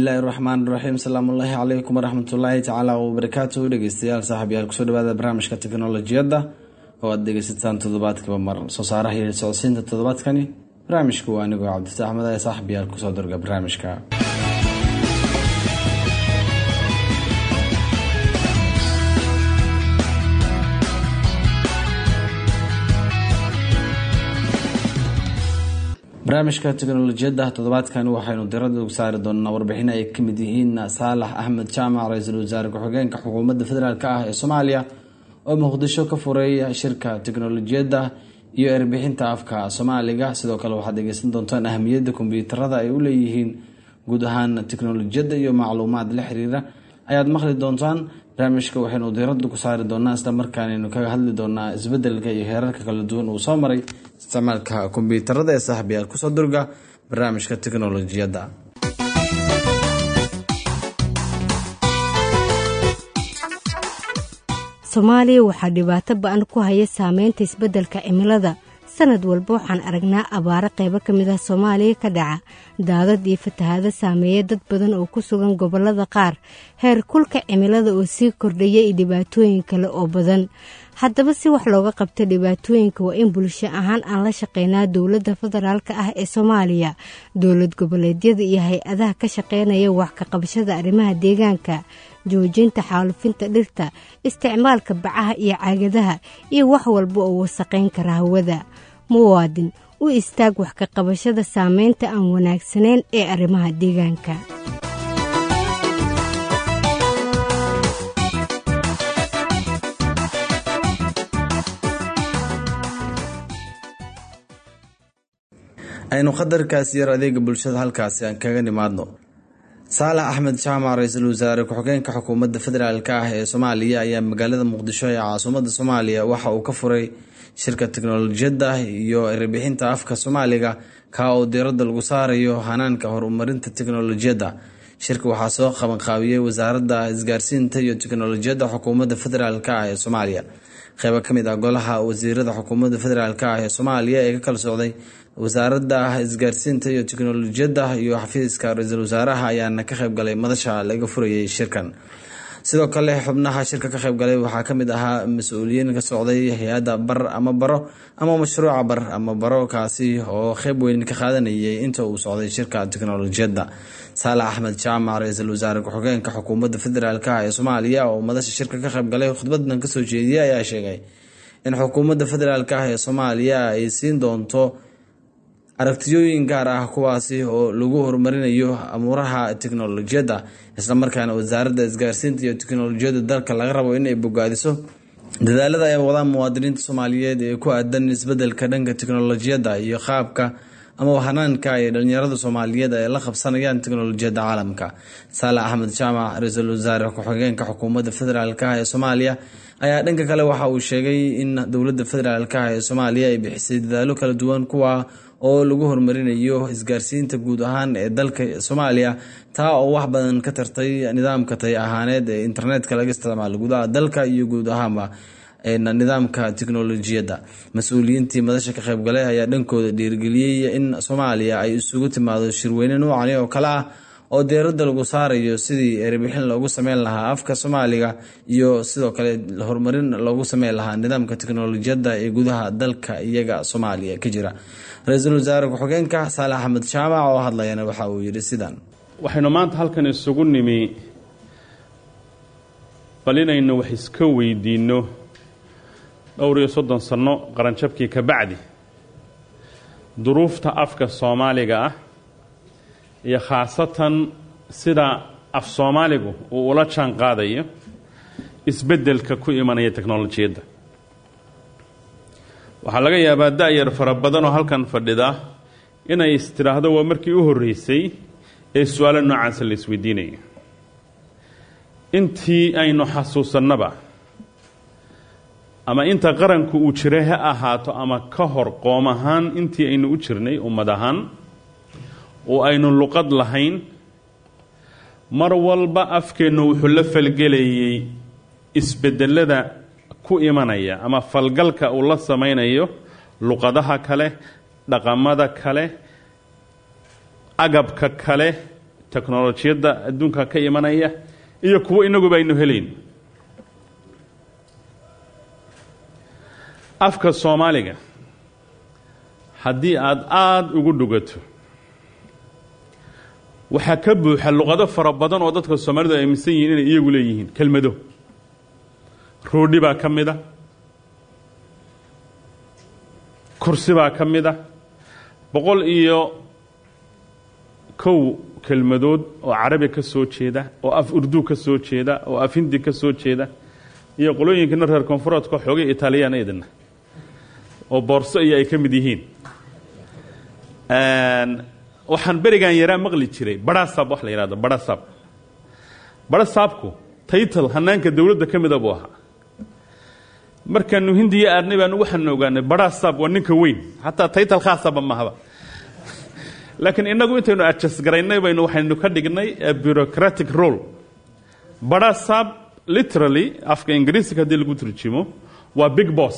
bismillaahi raxmaan raxiim salaamullaahi calaykum waraxmatullaahi tacaala wabarakaatuhu dhegeystayaal saaxiibyaal kusoo dhawaada barnaamijka teknolojiyadda oo aad dhegeysataan toddobaadkiiba mar soo saaraha iyo socodsiinta toddobaadkani barnaamijku waa anigoo cabdifta axmed ee saaxiibyaal kusoo dorga barnaamijka barnaamijka teknolojiyadda toddobaadkan waxaynu dirada ugu saari doonaa warbixin ay kamid yihiin saalax axmed jaamac ra-iisul wasaare ku-xigeenka xukuumadda federaalk ah ee soomaaliya oo muqdisho ka furay shirka teknolojiyadda iyo erbixinta afka soomaaliga sidoo kale waxaad dhegeysan doontaan ahamiyadda kombyuutarada ay u leeyihiin guud ahaan teknolojiyadda iyo macluumaad la xiriira ayaad maqli doontaan barnaamijka waxaynu diirada ku saari doonaa isla markaanaynu kaga hadli doonaa isbedelka iyo heerarka kala duwan uu soo maray isticmaalka kombyuutarada ee saaxiibyaal kusoo durga barnaamijka teknolojiyadda soomaaliya waxaa dhibaato ba-an ku haya saameynta isbeddelka cimilada sanad walba waxaan aragnaa abaaro qaybo ka mid ah soomaaliya ka dhaca daadad iyo fatahaado saameeya dad badan oo ku sugan gobollada qaar heer kulka cimilada oo sii kordhaya iyo dhibaatooyin kale oo badan haddaba si wax looga qabta dhibaatooyinka waa in bulsho ahaan aan la shaqeynaa dowladda federaalka ah ee soomaaliya dowlad goboleedyada iyo hay-adaha ka shaqeynaya wax ka qabashada arrimaha deegaanka joojinta xaalufinta dhirta isticmaalka bacaha iyo caagadaha iyo wax walba oo wasaqayn kara hawada muwaadin u istaag wax ka qabashada saameynta aan wanaagsanayn ee arrimaha deegaanka aynu qadarkaas yar adeega bulshada halkaasi aan kaga nimaadno saalax axmed jaamac ra-iisul wasaare ku-xigeenka xukuumadda federaalk ah ee soomaaliya ayaa magaalada muqdisho ee caasimadda soomaaliya waxa uu ka furay shirka teknolojiyadda iyo erebixinta afka soomaaliga kaa oo diiradda lagu saarayo hanaanka horumarinta teknolojiyadda shirka waxaa soo qabanqaabiyey wasaaradda isgaarsiinta iyo teknolojiyadda xukuumadda federaalk ah ee soomaaliya qeybo kamid ah golaha wasiirada xukuumadda federaalk ah ee soomaaliya ee ka kala socday wasaaradda isgaarsiinta iyo teknolojiyadda iyo xafiiska ra-iisul wasaaraha ayaana ka qeybgalay madasha laga furayay shirkan sidoo kale xubnaha shirka ka qeybgalay waxaa kamid ahaa mas-uuliyiin ka socday hay-adda bar ama baro ama mashruuca bar ama baro kaasi oo qeyb weyn ka qaadanayay inta uu socday shirka teknolojiyadda saalax axmed jaamac ra-iisul wasaare ku-xigeenka xukuumadda federaalk ah ee soomaaliya oo madasha shirka ka qeybgalay khudbadan kasoo jeediyay ayaa sheegay in xukuumadda federaalk ah ee soomaaliya ay siin doonto aragtiyooyin gaar ah kuwaasi oo lagu horumarinayo amuuraha teknolojiyadda islamarkaana wasaaradda isgaarsiinta iyo teknolojiyadda dalka laga rabo inay bogaadiso dadaalada ay wadaan muwaadiniinta soomaaliyeed ee ku aadan isbedelka dhanka teknolojiyadda iyo qaabka ama hanaanka ay dhalinyarada soomaaliyeed ay la qabsanayaan teknolojiyadda caalamka saalax axmed jaamac ra-iisul wasaare ku-xigeenka xukuumadda federaalk ah ee soomaaliya ayaa dhanka kale waxa uu sheegay in dowladda federaalk ah ee soomaaliya ay bixisay dadaalo kala duwan kuwa oo lagu horumarinayo isgaarsiinta guud ahaan ee dalka soomaaliya taa oo wax badan ka tartay nidaamka tay ahaaneed ee internetka laga isticmaalo gudaha dalka iyo guud ahaanba nidaamka teknolojiyadda mas-uuliyiintii madasha ka qeybgalay ayaa dhankooda dhiirigeliyey in soomaaliya ay isugu timaado shirweyne noocani oo kale ah oo deeradda lagu saarayo sidii erebixin loogu sameyn lahaa afka soomaaliga iyo sidoo kale horumarin loogu sameyn lahaa nidaamka teknolojiyadda ee gudaha dalka iyaga soomaaliya ka jira ra-iisul wasaare ku-xigeenka saalax axmed jaamac oo hadlayana waxa uu yidhi sidan waxaynu maanta halkan isugu nimi bal inaynu wax iska weydiinno dhowr iyo soddon sanno qaranjabkii ka bacdi duruufta afka soomaaliga ah iyo khaasatan sida af soomaaligu uu ula jaan qaadayo isbeddelka ku imanaya teknolojiyadda waxaa laga yaabaa da-yar fara badan oo halkan fadhida inay istidhaahdo waa markii u horreysay ee su-aalo noocaasa la isweydiinayo intii aynu xasuusannaba ama inta qaranku uu jiray ha ahaato ama ka hor qoom ahaan intii aynu u jirnay ummad ahaan oo aynu luqad lahayn mar walba afkeennu wuxuu la falgelayay isbedelada ku imanaya ama falgalka uu la samaynayo luqadaha kale dhaqamada kale agabka kale teknolojiyadda adduunka ka imanaya iyo kuwo inaguba aynu helayn afka soomaaliga haddii aada aada ugu dhugato waxaa ka buuxa luqado fara badan oo dadka soomaalidu ay aaminsan yihiin inay iyagu leeyihiin kelmado roodhi baa ka mid a kursi baa ka mid a boqol iyo kow kelmadood oo carabi ka soo jeeda oo af urdu ka soo jeeda oo af hindi ka soo jeeda iyo qolooyinkana reer koonfureedka xoogay italiyaan idina oo boorso iyo ay ka mid yihiin waxaan berigan yaraa maqli jiray barasab wax la yihahdo barasab barasaabku taytal hanaanka dowladda ka mida buu ahaa markaanu hindiya aadnay baanu waxaanu ogaanay barasab waa ninka weyn xataa taytal khaasaba mahaba laakiin inagu intaynu adjust garaynay baynu waxaynu ka dhignay bureaucratic role barasab literally afka ingiriisiga haddii lagu turjimo waa big boss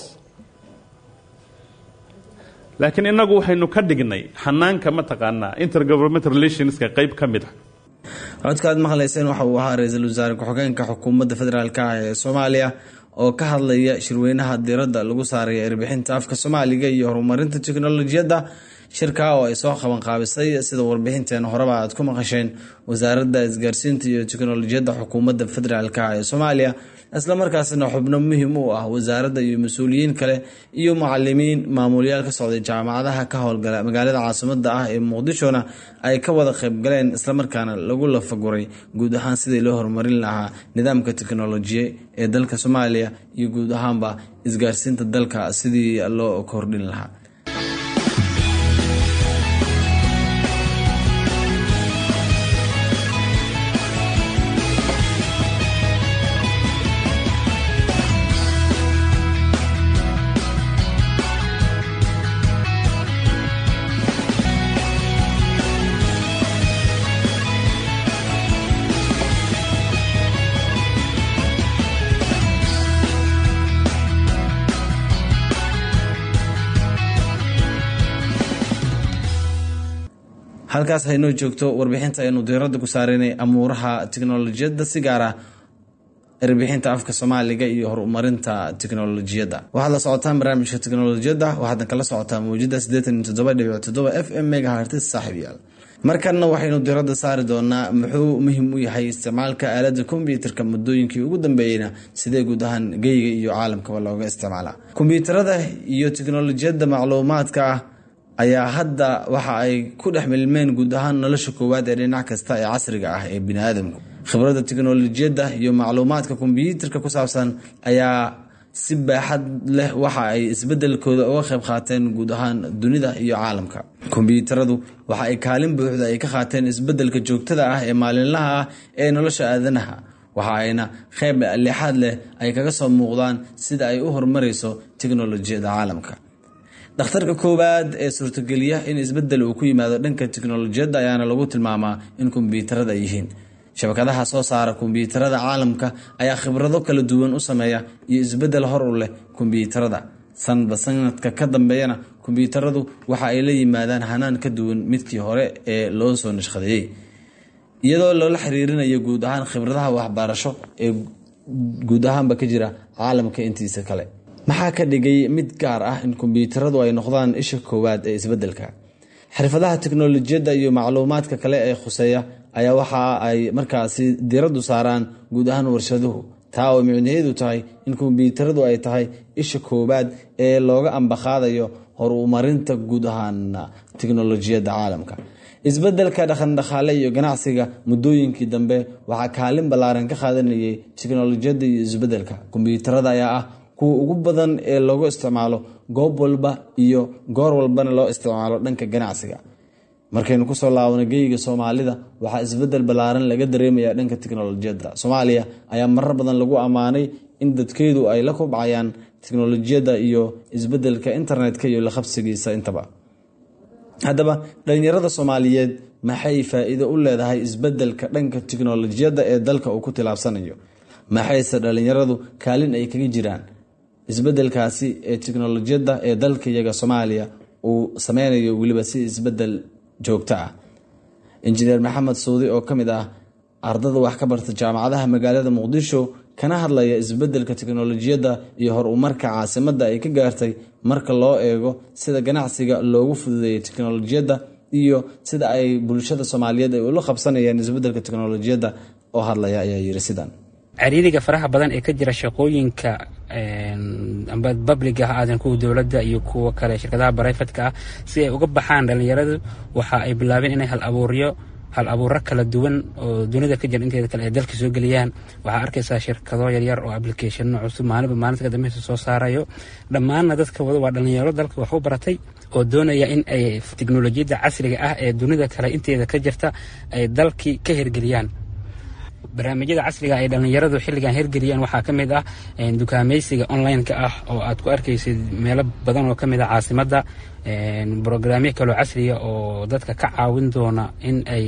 laakiin inagu waxaynu ka dhignay xanaanka mataqaanaa intergovernment relationska qayb ka mid a codkaad maqlayseen waxa uu ahaa ra-iisul wasaare ku-xigeenka xukuumadda federaalk ah ee soomaaliya oo ka hadlaya shirweynaha diradda lagu saaraya erbixinta afka soomaaliga iyo horumarinta teknolojiyadda shirka oo ay soo qaban qaabisay sida warbixinteena horeba aad ku maqasheen wasaaradda isgaarsiinta iyo teknolojiyadda xukuumadda federaalk ah ee soomaaliya islamarkaasina xubno muhiim u ah wasaaradda iyo mas-uuliyiin kale iyo mucalimiin maamulyaal ka socday jaamacadaha ka howlgala magaalada caasimada ah ee muqdishona ay ka wada qaybgaleen islamarkaana lagu lafaguray guud ahaan sidii loo horumarin lahaa nidaamka teknolojiya ee dalka soomaaliya iyo guud ahaanba isgaarsiinta dalka sidii loo kordhin lahaa halkaas haynoo joogto warbixinta aynu diiradda ku saareynay amuuraha teknolojiyadda si gaar ah erbixinta afka soomaaliga iyo horumarinta teknolojiyadda waxaad la socotaan barnaamijka teknolojiyadda waxaadan kala socotaa mawjada f m megahartis saaxiibyaal markanna waxaynu diiradda saari doonaa muxuu muhiim u yahay isticmaalka aalada kombyuutarka muddooyinkii ugu dambeeyeyna sidee guud ahaan geyga iyo caalamkaba looga isticmaalaa kombyuutarada iyo teknolojiyadda macluumaadka ah ayaa hadda waxa ay ku dhex milmeen guud ahaan nolosha koowaad ee dhinac kasta ee casriga ah ee biniaadamku khibradda teknolojiyadda iyo macluumaadka kombyuutarka ku saabsan ayaa si baaxad leh waxa ay isbedelkooda uga qayb qaateen guud ahaan dunida iyo caalamka kombyuutaradu waxa ay kaalin buuxda ay ka qaateen isbedelka joogtada ah ee maalinlaha ah ee nolosha aadanaha waxa ayna qayb leexaad leh ay kaga soo muuqdaan sida ay u horumarayso teknolojiyadda caalamka dhakhtarka koowaad ee suurtageliya in isbedel uu ku yimaado dhanka teknolojiyadda ayaana lagu tilmaamaa in kombyuutarada ay yihiin shabakadaha soo saara kombyuutarada caalamka ayaa khibrado kala duwan u sameeya iyo isbedel hor u leh kombyuutarada sanadba sanadka ka dambeeyana kombyuutaradu waxa ay la yimaadaan hanaan ka duwan midkii hore ee loo soo nashqadeeyey iyadoo loola xiriirinayo guud ahaan khibradaha waxbarasho ee guud ahaanba ka jira caalamka intiisa kale maxaa ka dhigay mid gaar ah in kombyuutaradu ay noqdaan isha koowaad ee isbedelka xirfadaha teknolojiyadda iyo macluumaadka kale ee khuseeya ayaa waxa ay markaasi diraddu saaraan guud ahaan warshaduhu taa oo micnaheedu tahay in kombyuutaradu ay tahay isha koowaad ee looga ambaqaadayo horumarinta guud ahaan teknolojiyadda caalamka isbedelka dhaqandhaqaale iyo ganacsiga muddooyinkii dambe waxaa kaalin ballaaran ka qaadanayay teknolojiyadda iyo isbedelka kombyuutarada ayaa ah kuwa ugu badan ee loogu isticmaalo goob walba iyo goor walbana loo isticmaalo dhanka ganacsiga markaynu kusoo laabano geyga soomaalida waxaa isbedel ballaaran laga dareemaya dhanka teknolojiyadda soomaaliya ayaa marar badan lagu ammaanay in dadkeedu ay la kubcayaan teknolojiyadda iyo isbedelka internetka iyo laqabsigiisa intaba haddaba dhalinyarada soomaaliyeed maxay faa-iido u leedahay isbedelka dhanka teknolojiyadda ee dalka uu ku tilaabsanayo maxayse dhalinyaradu kaalin ay kaga jiraan isbedelkaasi ee teknolojiyadda ee dalka iyaga soomaaliya uu sameynayo weliba si isbedel joogto ah injineer maxamed suudi oo ka mid ah ardada wax ka barta jaamacadaha magaalada muqdisho kana hadlaya isbeddelka teknolojiyadda iyo hor umarka caasimadda ay ka gaartay marka loo eego sida ganacsiga loogu fududeeyay teknolojiyadda iyo sida ay bulshada soomaaliyeed ay ula qabsanayeen isbeddelka teknolojiyadda oo hadlaya ayaa yiri sidan ciriiriga faraha badan ee ka jira shaqooyinka amba babliga ha aadan kuwa dowladda iyo kuwa kale shirkadaha barayfatka ah si ay uga baxaan dhallinyaradu waxa ay bilaabeen inay hal abuuryo hal abuuro kala duwan oo dunida ka jira inteeda kale ay dalka soo geliyaan waxaa arkaysaa shirkado yaryar oo applicationno cusub maalinba maalinta kadambeysa soo saarayo dhammaanna dadka wada waa dhallinyaro dalka wax u baratay oo doonaya in ay teknolojiyadda casriga ah ee dunida kale inteeda ka jirta ay dalkii ka hirgeliyaan barnaamijyada casriga ay dhallinyaradu xilligan hirgeliyaan waxaa ka mid ah dukaamaysiga online-ka ah oo aad ku arkaysid meelo badan oo ka mid ah caasimadda brograamyo kaloo casriya oo dadka ka caawin doona in ay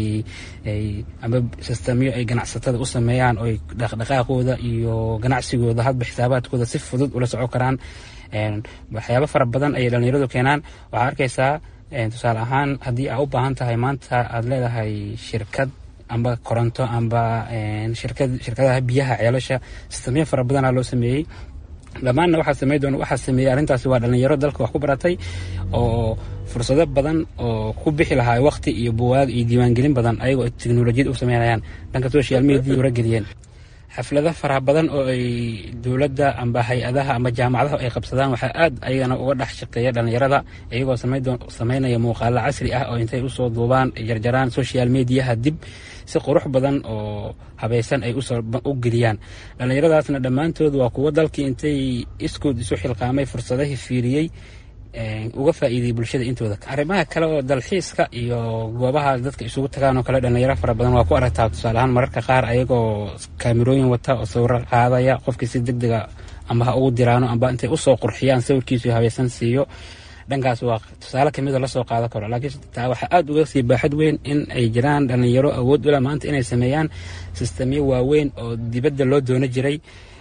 ama sistamyo ay ganacsatada u sameeyaan oo dhaqdhaqaaqooda iyo ganacsigooda hadba xisaabaadkooda si fudud ula soco karaan waxyaabo fara badan ayay dhallinyaradu keenaan waxaa arkaysaa tusaale ahaan haddii aa u baahan tahay maanta aad leedahay shirkad amba koronto amba shirkadaha biyaha ceelasha sistamyo fara badanaa loo sameeyey dhammaanna waxaa samey doona waxaa sameeyey arrintaasi waa dhallinyaro dalka wax ku baratay oo fursado badan oo ku bixi lahaa waqti iyo buwaag iyo diiwaangelin badan ayagoo teknolojiyad u sameynayaan dhanka social media ura geliyeen xaflado faraha badan oo ay dowladda amba hay-adaha amba jaamacadaha ay qabsadaan waxaa aad ayagana uga dhex shaqeeya dhallinyarada iyagoo sameynaya muuqaalo casri ah oo intay usoo duubaan jarjaraan social mediaha dib si qurux badan oo habaysan ay u geliyaan dhallinyaradaasna dhammaantood waa kuwo dalkii intay iskood isu xilqaamay fursadahii fiiriyey uga faa'iideyey bulshada intooda arrimaha kale oo dalxiiska iyo goobaha dadka isugu tagaan oo kale dhallinyaro fara badan waa ku aragtaa tusaale ahaan mararka qaar ayagoo kaamirooyin wata oo sawiro qaadaya qofkii si deg dega amba ha ugu diraano amba intay usoo qurxiyaan sawirkiisu habaysan siiyo dhankaas waa tusaale kamida lasoo qaadan karo laakiin taa waxaa aada uga sii baaxad weyn in ay jiraan dhallinyaro awood ula maanta inay sameeyaan sistamyo waaweyn oo dibadda loo doono jiray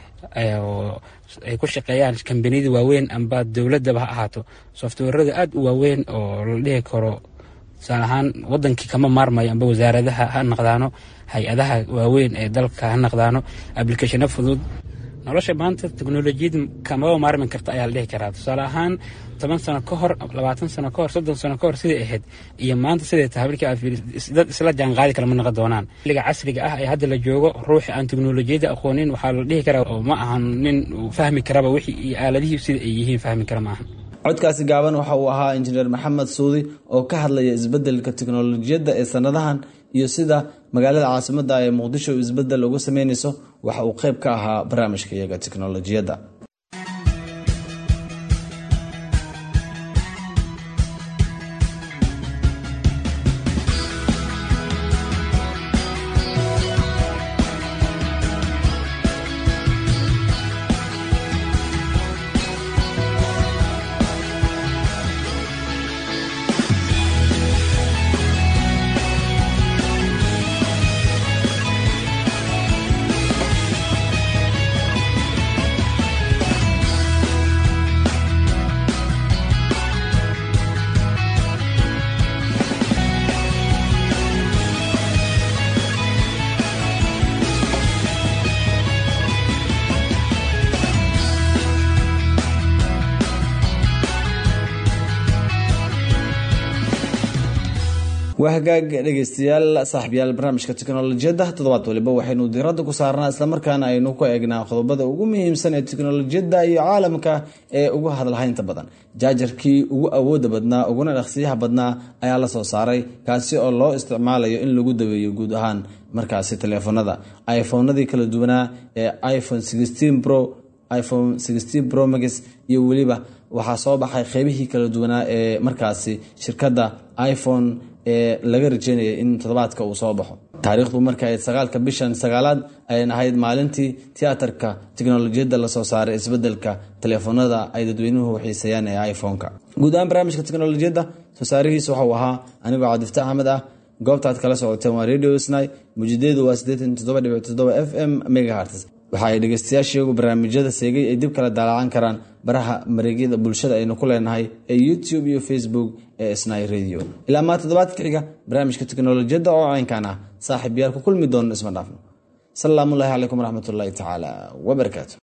oo ay ku shaqeeyaan kambaniyada waaweyn amba dowladaba ha ahaato softwarada aada u waaweyn oo la dhihi karo tusaale ahaan wadankii kama maarmayo amba wasaaradaha ha naqdaano hay-adaha waaweyn ee dalka ha naqdaano applicationo fudud nolosha maanta teknolojiyad kamaba maarmi karta ayaa la dhihi karaa tusaale ahaan toban sano ka hor labaatan sano ka hor soddon sano ka hor siday ahayd iyo maanta siday tahay markii aad dad isla jaanqaadi kala ma noqon doonaan xilliga casriga ah ee hadda la joogo ruuxi aan teknolojiyadda aqoonin waxaa la dhihi karaa oo ma ahan nin fahmi karaba wixii iyo aaladihii sida ay yihiin fahmi kara ma ahan codkaasi gaaban waxa uu ahaa injineer maxamed suudi oo ka hadlaya isbeddelka teknolojiyadda ee sanadahan iyo sida magaalada caasimadda ee muqdisho isbeddel ugu sameynayso waxa uu qayb ka ahaa barnaamijka iyaga teknolojiyadda waa hagaag dhegeystayaal saaxiibyaal barnaamijka teknolojiyadda toddobaad waliba waxaynu diiradda ku saarnaa islamarkaana aynu ku eegnaa qodobada ugu muhiimsan ee teknolojiyadda iyo caalamka ee ugu hadalhaynta badan jaajarkii ugu awooda badnaa uguna dhaqsiyaha badnaa ayaa la soo saaray kaasi oo loo isticmaalayo in lagu daweeyo guud ahaan markaasi taleefanada iphonadii kala duwanaa ee iphone pro iphone pro max iyo weliba waxaa soo baxay qeybihii kala duwanaa ee markaasi shirkadda iphone ee laga rajeynayay in toddobaadka uu soo baxo taariikhdu marka ayd sagaalka bishan sagaalaad ayan ahayd maalintii tiyaatarka teknolojiyadda lasoo saaray isbedelka taleefanada ay dadweynuhu xiisayaan ee iphone-ka guud ahaan barnaamijka teknolojiyadda soo saarihiisa waxauu ahaa anigoo cabdifta axmed ah goobtaad kala socoteen waa radio sny mujideedu waa f m megaherts waxa ay dhegeystayaashiiyagu barnaamijyada seegay ay dib kala daalacan karaan baraha mareegyada bulshada aynu ku leenahay ee youtube iyo facebook ee snai radio ilaa maa toddobaadka xiga barnaamijka teknolojiyadda oo caynkan ah saaxiib yaal ku kulmi doono isma dhaafno salaamullaahi calaykum waraxmatullaahi tacaala wabarakaatu